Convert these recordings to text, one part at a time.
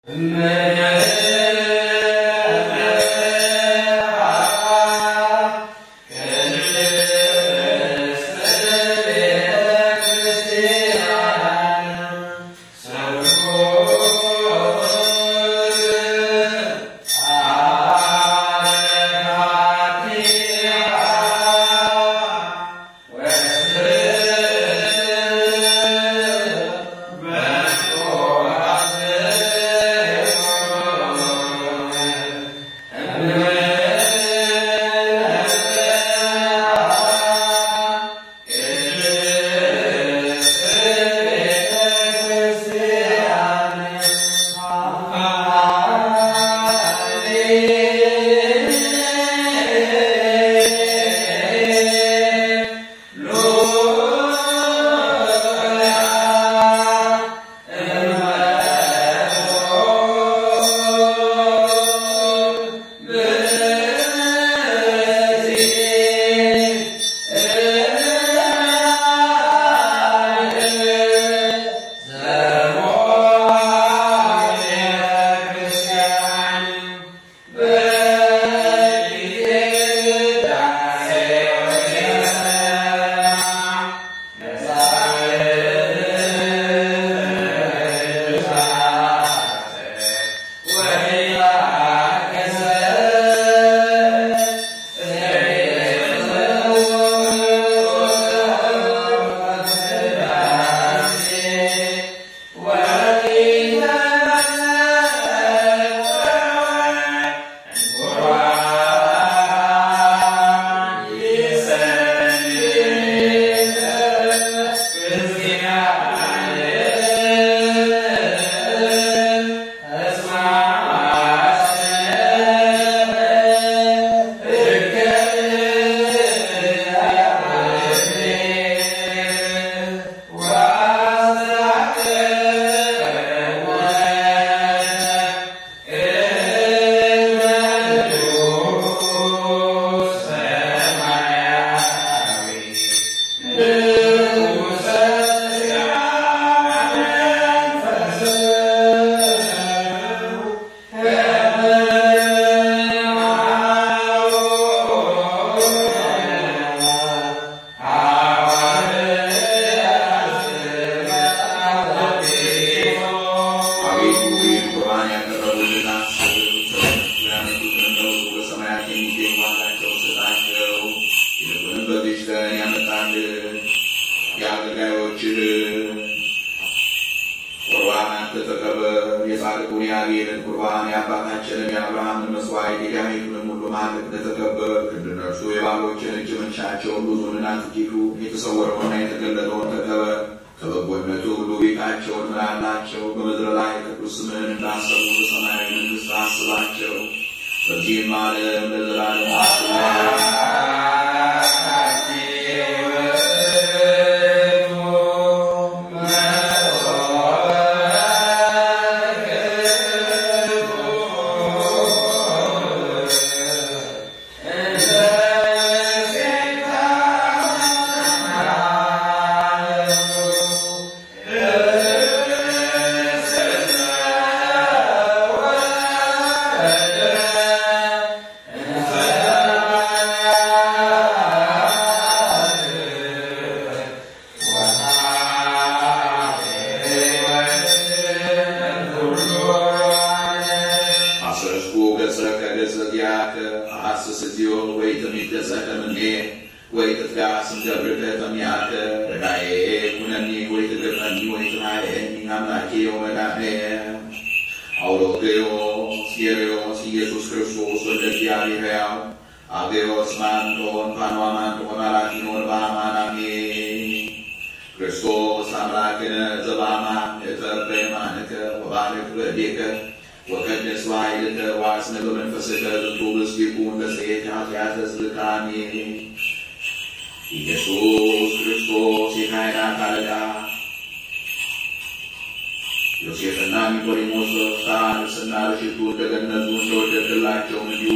ዮሴፍና ኒቆዲሞስ ሳንስና ለሽቱ እንደገነዙ እንደወደድላቸው እንዲሁ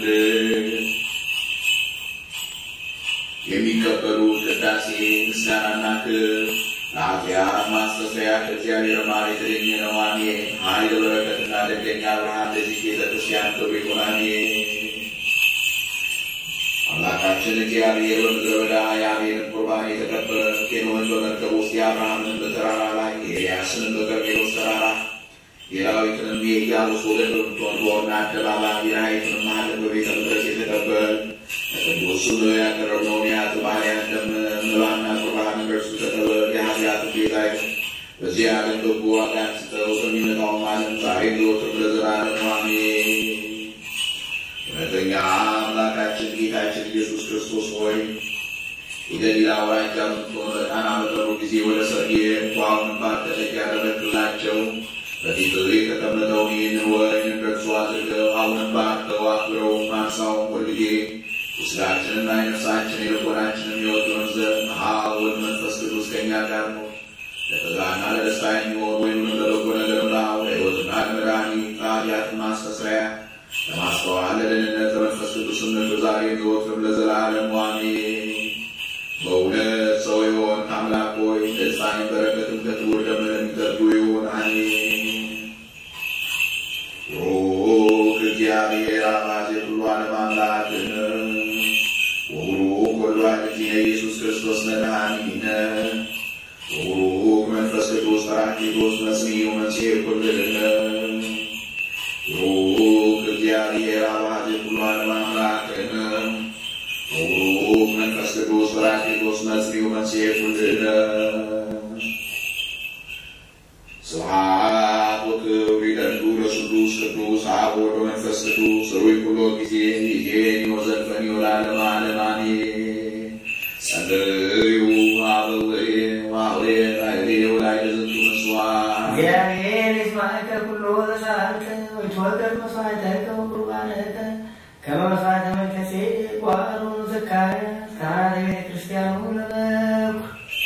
ውደድልን። የሚቀበሉት ቅዳሴ ምስጋናና ክብር ለኃጢአት ማስተስረያ ከእግዚአብሔር ማር የተገኘ ነው። አሜን። ኃይል በረከትና ደገኛ ብርሃን ለዚህ ቤተ ክርስቲያን ክብር ይሁን። አሜን። አምላካችን እግዚአብሔር በምድረ በዳ የአቤልን ቁርባን የተቀበለ ኬኖን በመርከብ ውስጥ የአብርሃምን በተራራ ላይ የኤልያስንም በቀርሜሎስ ተራራ የዳዊትንም የኢያቡስ ወገን በምትሆን በኦርና አደባባይ የራሔልንም ማኅተም በቤተ መቅደስ የተቀበል ለቅዱስ ስሙ ያቀረብነውን የኃጥእ ባሪያን ደም መባና ቁርባን ከእርሱ ተቀበል። የኃጢአትን ቤዛ በዚህ ዓለም በጎ ዋጋን ስጠው፣ በሚመጣውም ዓለም ዛሬም ዘወትርም ለዘላለሙ አሜን። እውነተኛ አምላካችን ጌታችን ኢየሱስ ክርስቶስ ሆይ የገሊላ አውራጃ በምትሆን በቃና በጠሩ ጊዜ ወደ ሰርጌ ውሃውን ባንተ እጅ ያደረግላቸው በፊት የተቀመጠውን ይህንን ወይን እንደርሱ አድርገው አሁንም ባርከው አክብረው ማንሳውን ሁልጊዜ ውስጣችንና የነፍሳችን የልቦናችንን የወደውን ዘንድ አብ ወልድ መንፈስ ቅዱስ ከእኛ ጋር ነው። ለተድላና ለደስታ የሚሆን ወይንም ለበጎ ነገር ላው ለሕይወትና ለመድኃኒት ለኃጢአት ማስተስረያ ለማስተዋል ለደህንነት ለመንፈስ ቅዱስነት ዛሬ ዘወትርም ለዘላለሙ አሜን። በእውነት ሰው የሆን አምላክ ሆይ ደስታን በረከትም ከክቡር ደምህ የሚጠጡ ይሁን። አሜን። ሩክ እግዚአብሔር አባዜ ሁሉ ዓለም አምላክነ ወቡሩክ ወልድ ዋሕድ እግዚእነ ኢየሱስ ክርስቶስ መድኃኒነ ወቡሩክ መንፈስ ቅዱስ ጰራቅሊጦስ መጽንዕ ወመንሥኤ ኩልነ ሩክ እግዚአብሔር አባዜ ሁሉ ዓለም አምላክነ ወቡሩክ መንፈስ ቅዱስ ጰራቅሊጦስ መጽንዕ ወመንሥኤ ኩልነ ስብሐት ወክብር ይደሉ ለስሉስ ቅዱስ አብ ወወልድ ወመንፈስ ቅዱስ ሩይ ኩሎ ጊዜ ይዜኒ ወዘልፈኒ ወለዓለመ ዓለም አሜን። ጸልዩ አበዌ ወአውሬ ላዕሌ ወላዕለ ዝንቱ ምጽዋት እግዚአብሔር ይስማዕከ ኩሎ ዘሰአልከ ወይትወከፍ መስዋዕተከ ወቁርባነከ ከመ መስዋዕተ መልከጼዴቅ ወአሮን ዘካርያስ ካህናተ ቤተ ክርስቲያኑ ለበኩ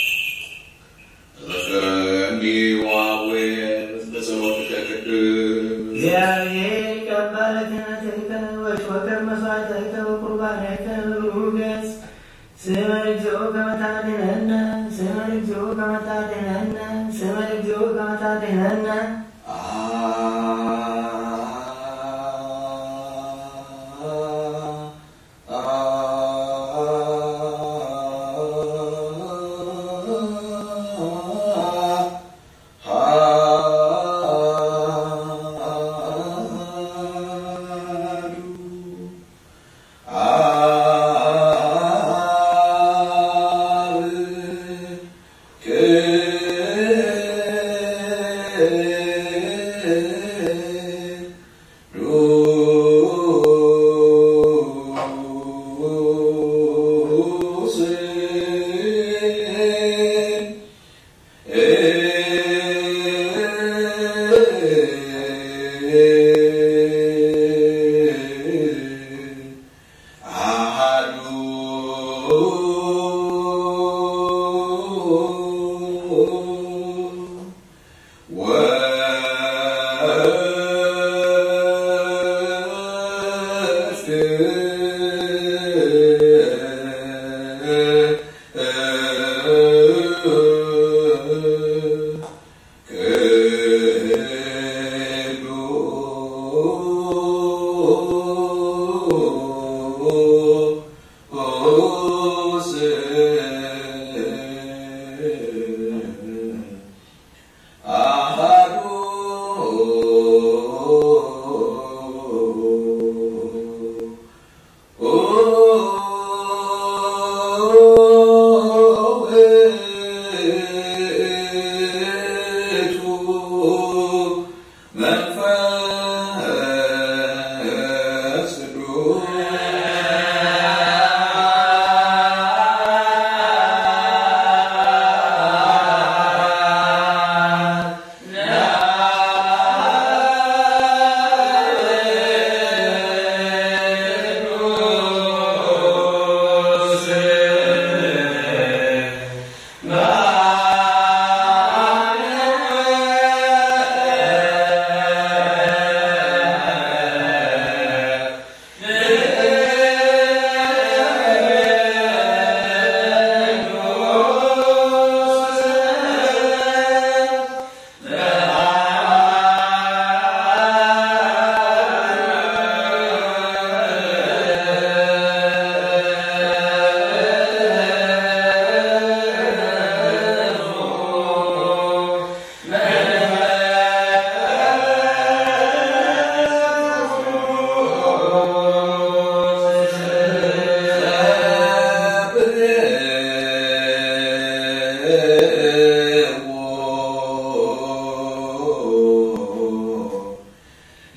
ተዘከረኒ ወአቡየ በጸሎትከ ቅድስ እግዚአብሔር ይቀበል ክህነትከ ወይትወከፍ መስዋዕተከ ወቁርባነከ በብሩህ ገጽ ስመ እግዚኦ ከመ ታድኅነነ ስመ እግዚኦ ከመ ታድኅነነ ስመ እግዚኦ ከመ ታድኅነነ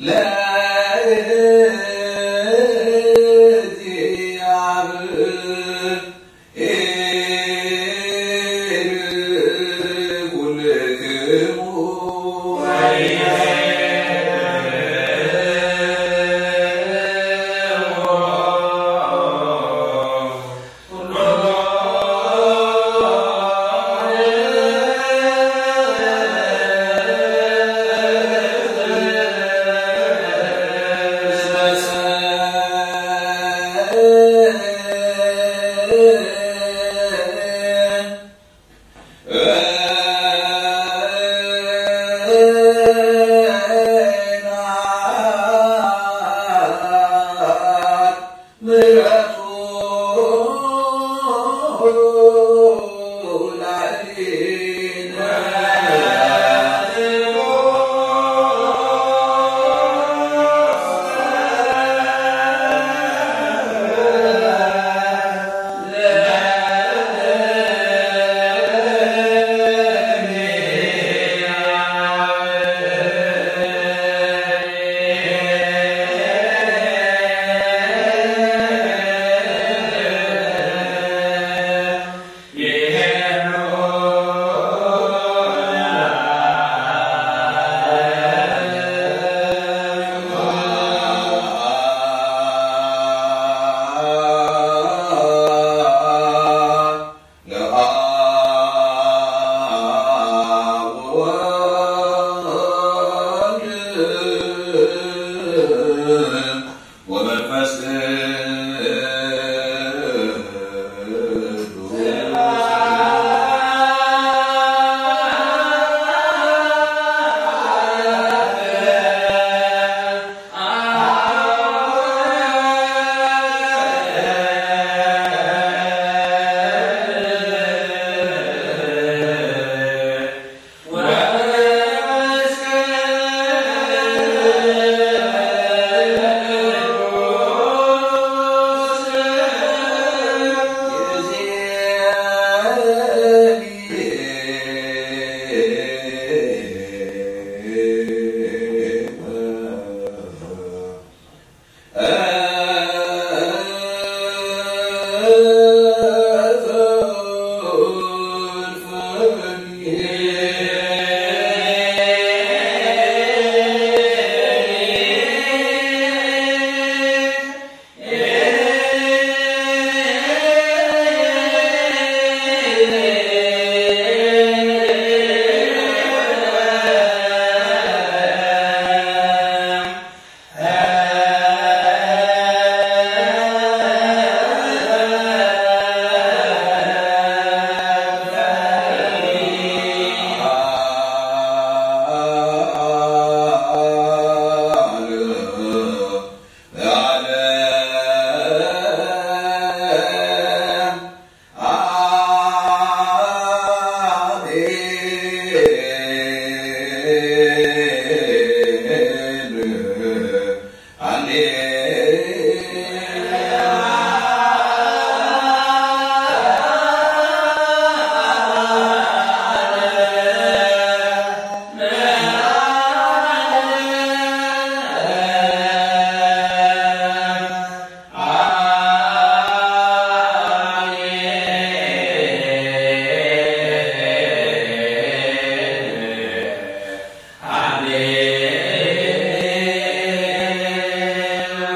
Amen.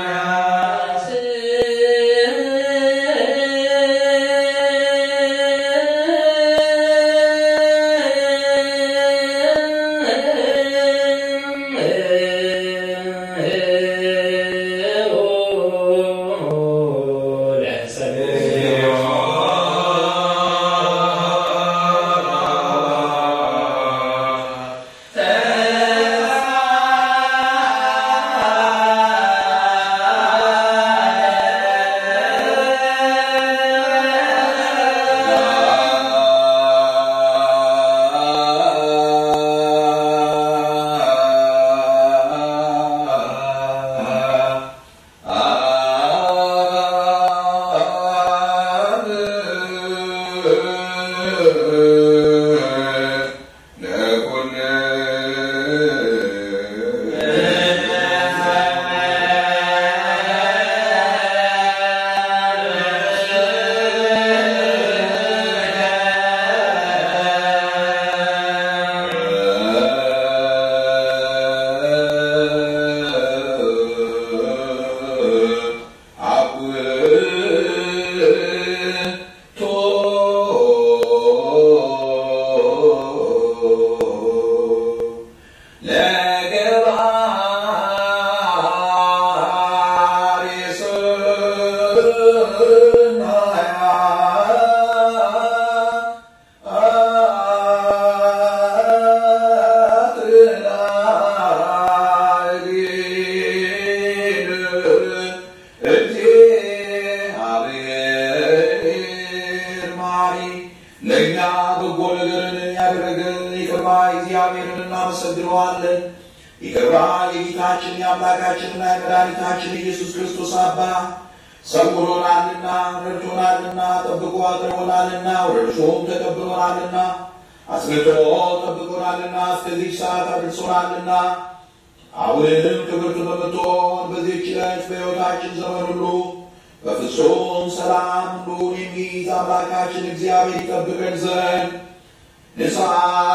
የጌታችን የአምላካችንና የመድኃኒታችን ኢየሱስ ክርስቶስ አባ ሰውሮናልና ረድቶናልና ጠብቆ አቅርቦናልና ወደ እርሱም ተቀብሎናልና አስነቶ ጠብቆናልና እስከዚህ ሰዓት አድርሶናልና አሁንም ክብርት በምትሆን በዚህች ዕለት በሕይወታችን ዘመን ሁሉ በፍጹም ሰላም ሁሉን የሚይዝ አምላካችን እግዚአብሔር ይጠብቀን ዘንድ ንስሐ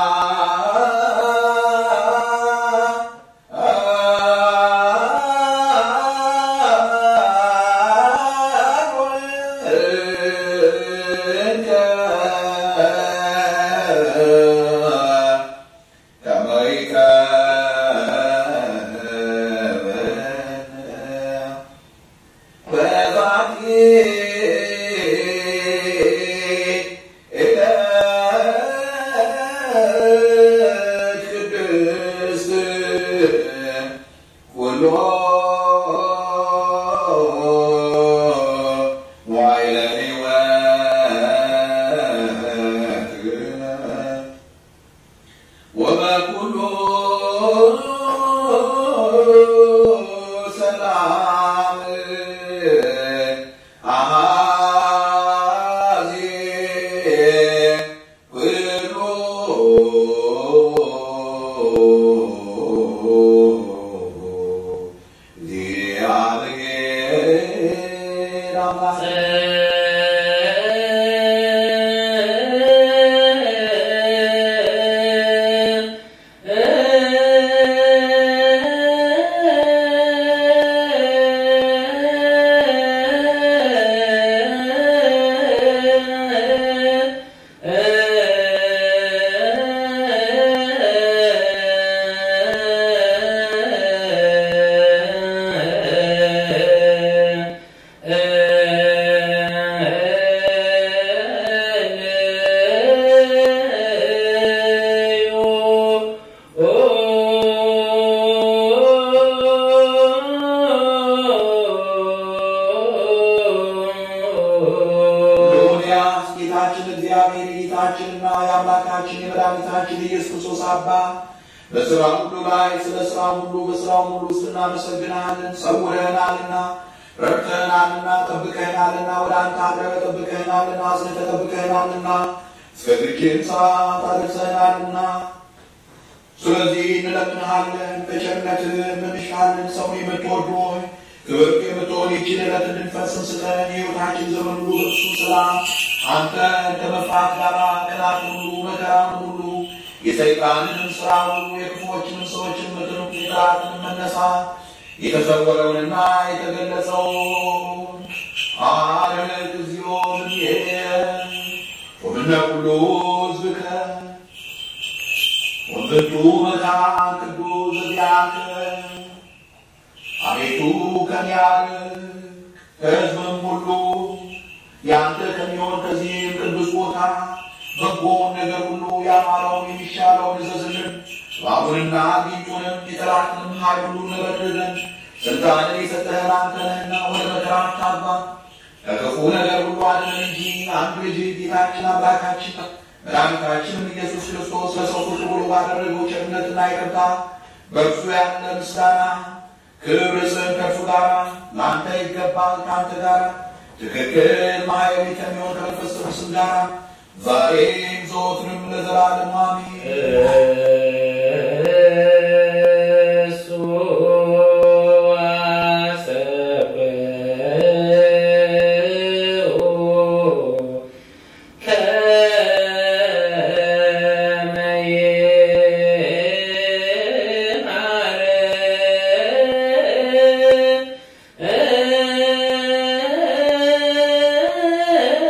ጌታችን እግዚአብሔር የጌታችንና የአምላካችን የመድኃኒታችን ኢየሱስ ክርስቶስ አባ በስራ ሁሉ ላይ ስለ ስራ ሁሉ በስራው ሁሉ ስናመሰግናለን። ሰውረህናልና፣ ረድተህናልና፣ ጠብቀህናልና፣ ወደ አንተ አቅረበ ጠብቀህናልና፣ አስነተ ጠብቀህናልና፣ እስከዚህችን ሰዓት አድርሰህናልና ስለዚህ እንለምንሃለን፣ በቸርነትህ እንሻለን። ሰውን የምትወዱ ሆይ ክብርት የምትሆን ይችን ዕለት እንድንፈጽም ስጠን። የሕይወታችን ዘመን ሁሉ በእሱ ሰላም አንተ ከመፍራት ጋር ቀናትን ሁሉ መከራን ሁሉ የሰይጣንንም ስራ ሁሉ የክፉዎችንም ሰዎችን ምክር የጠላትን መነሳት የተሰወረውንና የተገለጸውን አርቅ እግዚኦ ወምነ ኩሉ ሕዝብከ ወንበቱ መካን ቅዱስ እግዚአብሔ አቤቱ ከሚያርቅ ከሕዝብም ሁሉ ያንተ ከሚሆን ከዚህም ቅዱስ ቦታ በጎውን ነገር ሁሉ ያማረውን የሚሻለውን እዘዝልን። እባቡንና ጊንጡንም የጠላትንም ኃይል ሁሉ እንበድለን። ስልጣንን የሰጠህን አንተ ነህና ወደ መከራ አታግባን፣ ከክፉ ነገር ሁሉ አድነን እንጂ አንዱ ልጅ ጌታችን አምላካችን መድኃኒታችንም ኢየሱስ ክርስቶስ ለሰው ሁሉ ብሎ ባደረገው ቸርነትና ይቅርታ በእርሱ ያለ ምስጋና ክብር ስም ከእርሱ ጋር ለአንተ ይገባል ከአንተ ጋር ትክክል ማየዊ ከሚሆን ከመንፈስ ቅዱስም ጋር ዛሬም ዘወትርም ለዘላለም አሜን።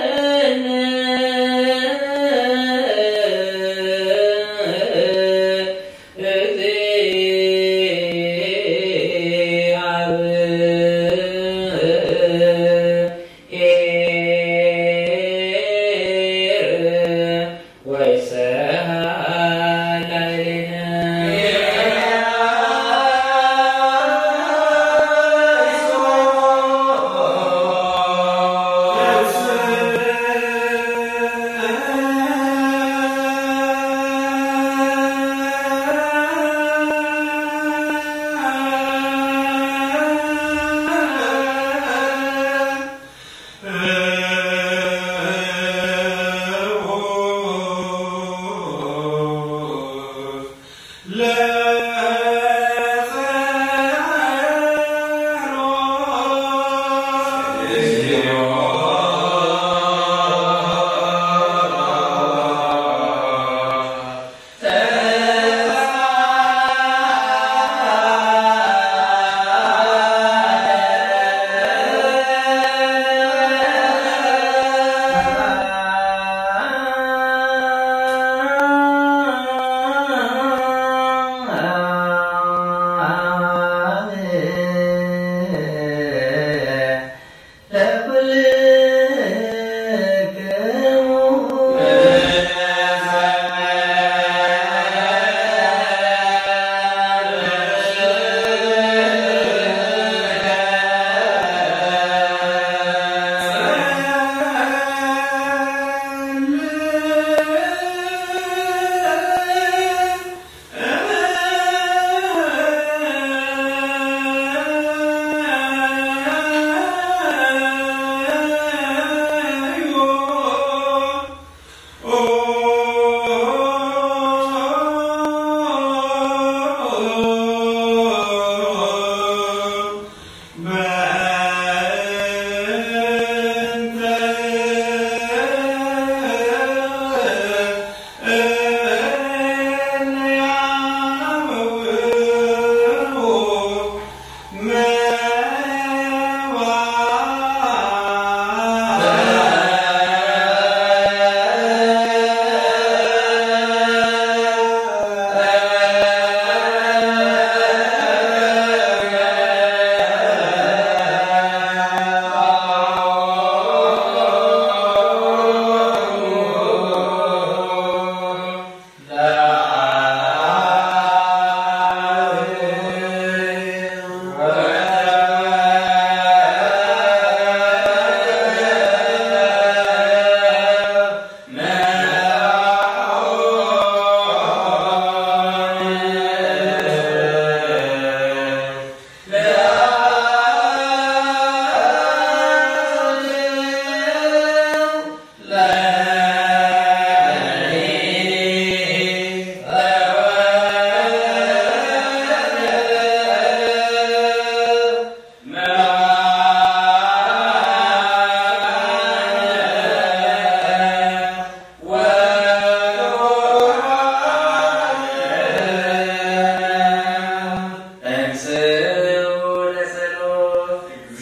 Yeah.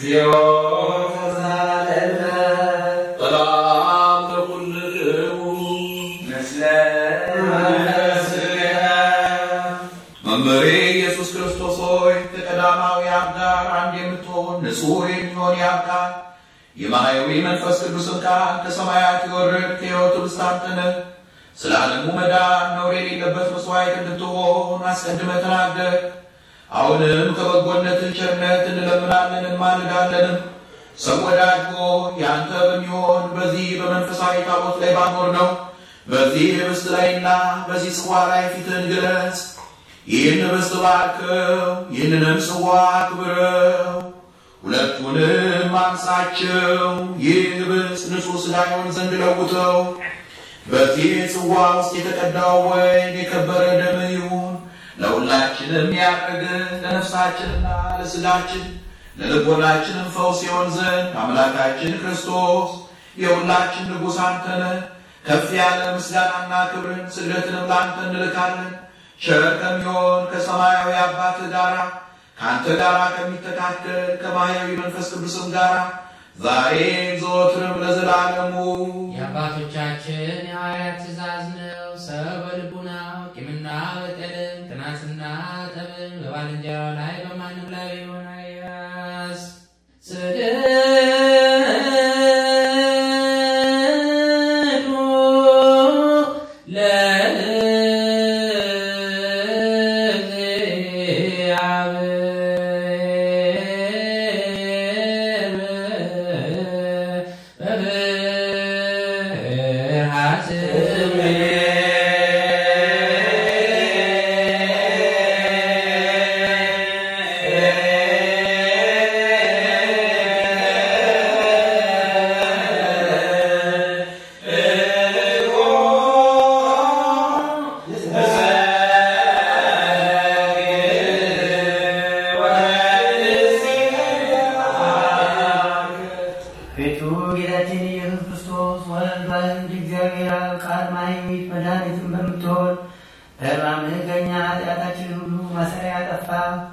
እግዚኦ ሰላም ለኩልክሙ መምህሬ ኢየሱስ ክርስቶስ ሆይ ከቀዳማዊ አብ ጋር አንድ የምትሆን ንጹሕ የሚሆን የአብ ቃል የማሕየዊ መንፈስ ቅዱስን ቃል ከሰማያት የወረድክ ከሕይወት ውስጥ አንተ ነህ። ስለ ዓለሙ መዳን ነውር የሌለበት መሥዋዕት እንድትሆን አስቀድመህ ተናገር። አሁንም ከበጎነትህ ቸርነት እንለምናለን እንማልዳለንም። ሰው ወዳጅ ሆይ ያንተ በሚሆን በዚህ በመንፈሳዊ ታቦት ላይ ባኖር ነው በዚህ ህብስት ላይና በዚህ ጽዋ ላይ ፊትህን ግለጽ። ይህን ህብስት ባርከው፣ ይህንንም ጽዋ አክብረው፣ ሁለቱንም አንሳቸው። ይህ ህብስት ንጹሕ ሥጋ ይሆን ዘንድ ለውጠው። በዚህ ጽዋ ውስጥ የተቀዳው ወይን የከበረ ደምህ ይሁን። ለሁላችንም ያረገ ለነፍሳችንና ለሥጋችን ለልቦናችንም ፈውስ ይሆን ዘንድ አምላካችን ክርስቶስ የሁላችን ንጉሥ አንተ ነህ። ከፍ ያለ ምስጋናና ክብርን ስግደትንም ለአንተ እንልካለን። ቸር ከሚሆን ከሰማያዊ አባትህ ጋር ከአንተ ጋር ከሚተካከል ከማሕየዊ መንፈስ ቅዱስም ጋር ዛሬ ዘወትርም ለዘላለሙ የአባቶቻችን የሐዋርያት ትእዛዝ ነው። ሰው በልቡናው ቂምና በቀልን ቅናትና ጠብን በባልንጀራው ላይ በማንም ላይ ቢሆን አይያዝ። ስግዱ ቤቱ ጌታችን ኢየሱስ ክርስቶስ ወልድ ዋሕድ እግዚአብሔር አብ ቃል ማሕየዊት መድኃኒትን በምትሆን በሕማምህ ከእኛ ኃጢአታችን ሁሉ ማሰሪያ ያጠፋ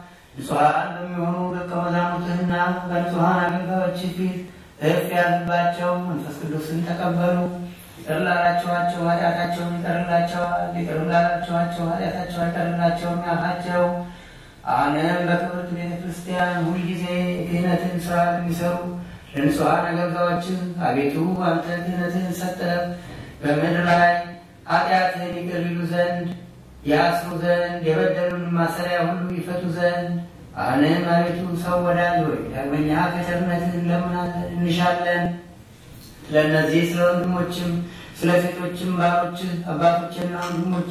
ንጹሐን በሚሆኑ ደቀ መዛሙርትህና በንጹሐን አገልጋዮችህ ፊት እፍ ያልባቸው መንፈስ ቅዱስን ተቀበሉ። ይቅር ላላችኋቸው ኃጢአታቸውን ይቀርላቸዋል፣ ይቅር ላላችኋቸው ኃጢአታቸው አይቀርላቸውም ያልካቸው አሁንም በክብርት ቤተ ክርስቲያን ሁልጊዜ የክህነትን ሥራ የሚሰሩ ለንጹሐን አገልጋዮችን አቤቱ አንተ ክህነትህን ሰጠ በምድር ላይ ኃጢአትህን ይቅር ይሉ ዘንድ ያስሩ ዘንድ የበደሉን ማሰሪያ ሁሉ ይፈቱ ዘንድ አሁንም አቤቱ ሰው ወዳጅ ሆይ ዳግመኛ ከቸርነትህ እንለምናለን እንሻለን። ለእነዚህ ስለ ወንድሞችም ስለ ሴቶችም ባሮችህ አባቶችና ወንድሞቼ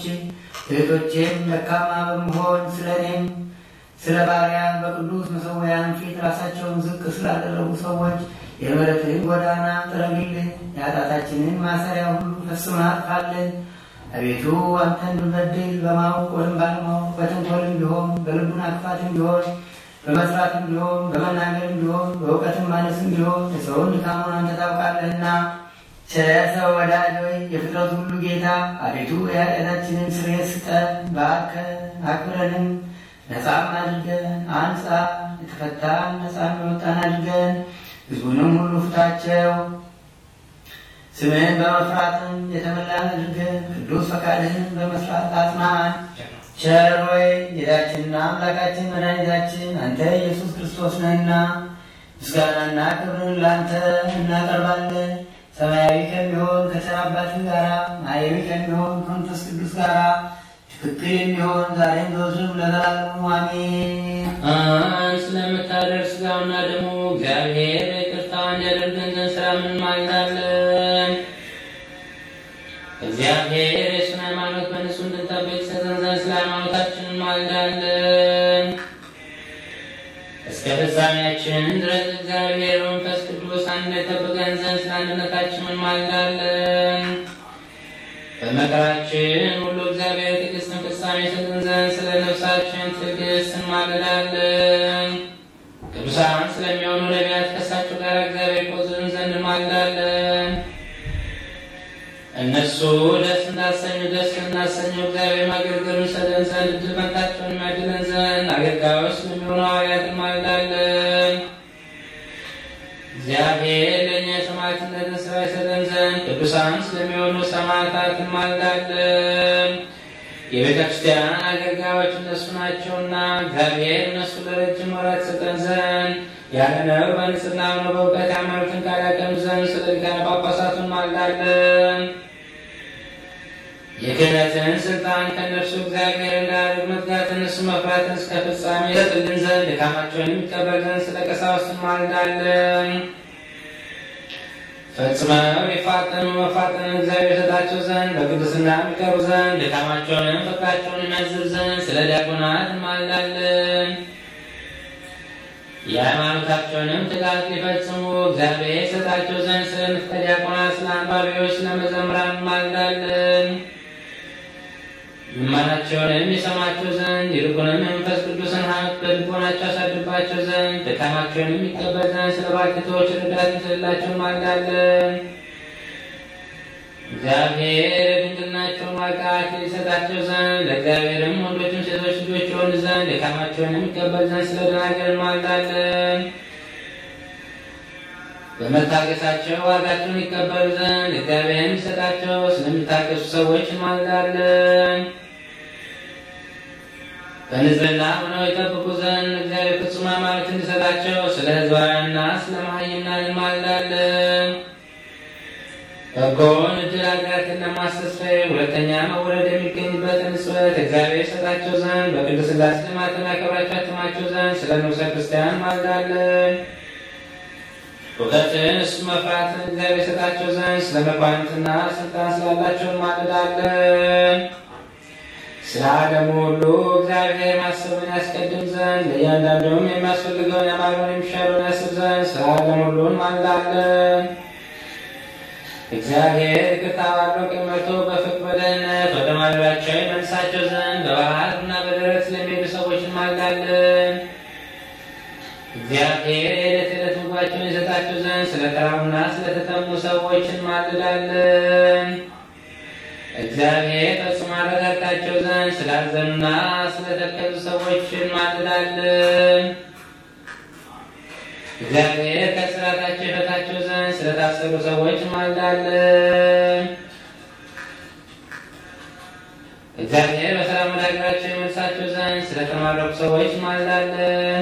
እህቶቼም ደካማ በመሆን ስለ እኔም ስለ ባሪያ በቅዱስ መሠዊያን ፊት ራሳቸውን ዝቅ ስላደረጉ ሰዎች የምሕረትህን ጎዳና ጥረግልን፣ የኃጢአታችንን ማሰሪያ ሁሉ ፈጽመህ አጥፋልን። አቤቱ አንተን ብንበድል በማወቅ ወይም ባለማወቅ በተንኮልም ቢሆን በልቡና ክፋትም ቢሆን በመስራትም ቢሆን በመናገርም ቢሆን በእውቀትም ማነስም ቢሆን የሰውን ድካሙን አንተ ታውቃለህና ሰው ወዳጅ ሆይ የፍጥረት ሁሉ ጌታ አቤቱ የኃጢአታችንን ስርየት ስጠን፣ ባርከን አክብረንም ነፃም አድርገን አንጻ የተፈታን ነፃ የሚወጣን አድርገን ሕዝቡንም ሁሉ ፍታቸው። ስምህን በመፍራትም የተመላን አድርገን ቅዱስ ፈቃድህን በመስራት አጽናን። ቸር ሆይ ጌታችንና አምላካችን መድኃኒታችን አንተ ኢየሱስ ክርስቶስ ነህና ምስጋናና ክብርን ለአንተ እናቀርባለን። ሰማያዊ ከሚሆን ከቸር አባትህ ጋራ ማሕየዊ ከሚሆን ከመንፈስ ቅዱስ ጋራ ትክክል የሚሆን ዛሬም ዘወትርም ለዘላለሙ አሜን። አንድ ስለምታደርግ ሥጋውና ደግሞ እግዚአብሔር በይቅርታ እንዲያደርገን ዘንድ ሰላምን እንማልዳለን። እግዚአብሔር የሱን ሃይማኖት በንጹህ እንድንጠብቅ ይሰጠን ዘንድ ስለ ሃይማኖታችን እንማልዳለን። እስከ ፍጻሜያችን ድረስ እግዚአብሔር በመንፈስ ቅዱስ አንድ ጠብቀን ዘንድ ስለ አንድነታችን እንማልዳለን። በመከራችን ሁሉ እግዚአብሔር ትዕግስትን ፍጻሜ ይሰጠን ዘንድ ስለ ነፍሳችን ትዕግስት እንማልዳለን። ቅዱሳን ስለሚሆኑ ነቢያት ከእሳቸው ጋር እግዚአብሔር ይቆዝን ዘንድ እንማልዳለን። እነሱ ደስ እንዳሰኙ ደስ እናሰኘው እግዚአብሔር ማገልገሉን ሰጠን ዘንድ እድል ፈንታቸውን የሚያድለን ዘንድ አገልጋዮች ስለሚሆኑ ሐዋርያት እንማልዳለን። እግዚአብሔር ለእኛ የሰማዕትነትን ሥራ ይሰጠን ዘንድ ቅዱሳን ስለሚሆኑ ሰማዕታት እንማልዳለን። የቤተ ክርስቲያን አገልጋዮች እነሱ ናቸውና እግዚአብሔር እነሱ ለረጅም ወራት ይሰጠን ዘንድ ያለ ነውር በንጽሕና ሆነው በእውቀት ሃይማኖትን ቃል ያቀኑ ዘንድ ስለ ሊቃነ ጳጳሳቱ እንማልዳለን። የክህነትን ስልጣን ከእነርሱ እግዚአብሔር እንዳያደርግ መትጋትን እሱ መፍራትን እስከ ፍጻሜ ይሰጥልን ዘንድ ድካማቸውን የሚቀበል ዘንድ ስለ ቀሳውስት እንማልዳለን። ፈጽመው የፋጠኑ መፋጠንን እግዚአብሔር ይሰጣቸው ዘንድ በቅድስና የሚቀሩ ዘንድ ድካማቸውንም ፍቅራቸውን የሚያዝብ ዘንድ ስለ ዲያቆናት እንማልዳለን። የሃይማኖታቸውንም ትጋት ሊፈጽሙ እግዚአብሔር ይሰጣቸው ዘንድ ስለ ንፍቀ ዲያቆናት፣ ስለ አንባቢዎች፣ ስለ መዘምራን እንማልዳለን። ልመናቸውንም ይሰማቸው ዘንድ ይልቁንም የመንፈስ ቅዱስን ሀብት በልቦናቸው ያሳድርባቸው ዘንድ ድካማቸውንም ይቀበል ዘንድ ስለ ባልቴቶች ረዳት ይስልላቸው እንማልዳለን። እግዚአብሔር የድንግልናቸውን ዋጋ ይሰጣቸው ዘንድ ለእግዚአብሔርም ወንዶችም ሴቶች ልጆች የሆኑ ዘንድ ድካማቸውንም ይቀበል ዘንድ ስለ ደናግል እንማልዳለን። በመታገሳቸው ዋጋቸውን ይቀበሉ ዘንድ እግዚአብሔርም ይሰጣቸው ስለሚታገሱ ሰዎች እንማልዳለን። በንጽሕና ሆነው ይጠብቁ ዘንድ እግዚአብሔር ፍጹም ሃይማኖት እንዲሰጣቸው ስለ ሕዝባውያንና ስለ መሃይምናን እንማልዳለን። በጎን እድል ሀገራትን ለማስተስፈር ሁለተኛ መወለድ የሚገኝበትን ጽበት እግዚአብሔር ይሰጣቸው ዘንድ በቅድስት ሥላሴ ልማትን ያከብራቸው ያትማቸው ዘንድ ስለ ንጉሠ ክርስቲያን እንማልዳለን። እውቀትን እሱ መፍራትን እግዚአብሔር ይሰጣቸው ዘንድ ስለ መኳንንትና ስልጣን ስላላቸው እንማልዳለን። ስለ ዓለሙ ሁሉ እግዚአብሔር ማሰብን ያስቀድም ዘንድ ለእያንዳንዱም የሚያስፈልገውን ያማረውን የሚሻለውን ያስብ ዘንድ ስለ ዓለም ሁሉ እንማልዳለን። እግዚአብሔር ይቅርታ ባለው ቅመቶ በፍቅር በደህንነት ወደ ማደሪያቸው ይመልሳቸው ዘንድ በባህርና በደረት ስለሚሄዱ ሰዎች እንማልዳለን። እግዚአብሔር የዕለት ዕለት ምግባቸውን ይሰጣቸው ዘንድ ስለ ተራቡና ስለተጠሙ ሰዎች እንማልዳለን። እግዚአብሔር ፈጽሞ ያረጋጋቸው ዘንድ ስላዘኑና ስለተከዙ ሰዎች እንማልዳለን። እግዚአብሔር ከስራታቸው ይፈታቸው ዘንድ ስለታሰሩ ሰዎች እንማልዳለን። እግዚአብሔር በሰላም ወደ ሀገራቸው ይመልሳቸው ዘንድ ስለተማረኩ ሰዎች እንማልዳለን።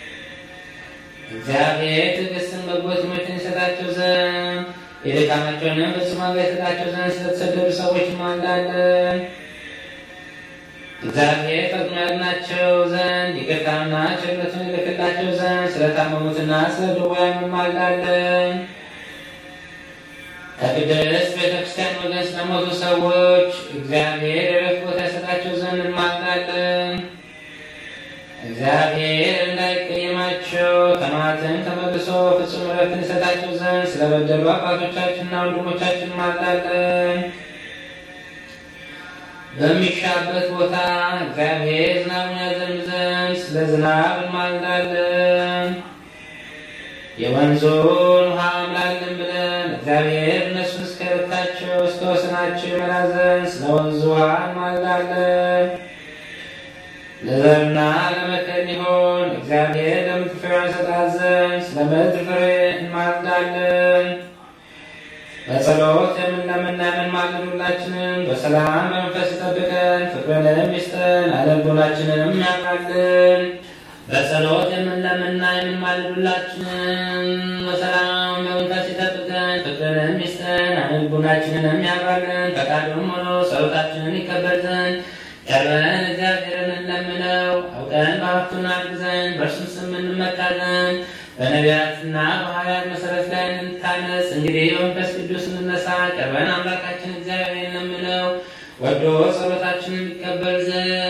እግዚአብሔር ትዕግስትን በጎ ትምህርትን ይሰጣቸው ዘንድ የድካማቸውንም ፍጹም ዋጋ ይሰጣቸው ዘንድ ስለተሰደዱ ሰዎች እንማልዳለን። እግዚአብሔር ፈጥኖ ያድናቸው ዘንድ ይቅርታና ቸርነቱን ይልክላቸው ዘንድ ስለታመሙትና ስለ ድውያን እንማልዳለን። ከቅድስት ቤተ ክርስቲያን ወገን ስለሞቱ ሰዎች እግዚአብሔር የዕረፍት ቦታ ይሰጣቸው ዘንድ እንማልዳለን። እግዚአብሔር እንዳይቀየማቸው ከመዓትም ተመልሶ ፍጹም ዕረፍትን ይሰጣቸው ዘንድ ስለበደሉ አባቶቻችንና ወንድሞቻችን እንማልዳለን። በሚሻበት ቦታ እግዚአብሔር ዝናቡን ያዘንብ ዘንድ ስለ ዝናብ እንማልዳለን። የወንዙን ውሃ አምላልን ብለን እግዚአብሔር እነሱን እስከ ረፍታቸው እስከ ወሰናቸው ይመራ ዘንድ ስለ ወንዙ ውሃ እንማልዳለን። ለዘርና ለመከር ሊሆን እግዚአብሔር ለምድር ፍሬዋን ይሰጣት ዘንድ ስለ ምድር ፍሬ እንማልዳለን። በጸሎት የምንለምና የምንማልድ ሁላችንን በሰላም በመንፈስ ይጠብቀን፣ ፍቅርንም ይስጠን፣ አለልቦናችንንም ያምራልን። በጸሎት የምንለምና የምንማልድ ሁላችንን በሰላም በመንፈስ ይጠብቀን፣ ፍቅርንም ይስጠን፣ አለልቦናችንንም ያምራልን። ፈቃዱም ሆኖ ጸሎታችንን ይቀበል ዘንድ ቀርበን እግዚአብሔርን እንለምነው። አውቀን በሀብቱን አግዘን በእርሱም ስም እንመካ ዘንድ በነቢያትና በሐዋርያት መሰረት ላይ እንታነጽ። እንግዲህ በመንፈስ ቅዱስ እንነሳ። ቀርበን አምላካችን እግዚአብሔር እንለምነው ወዶ ጸሎታችንን ይቀበል ዘንድ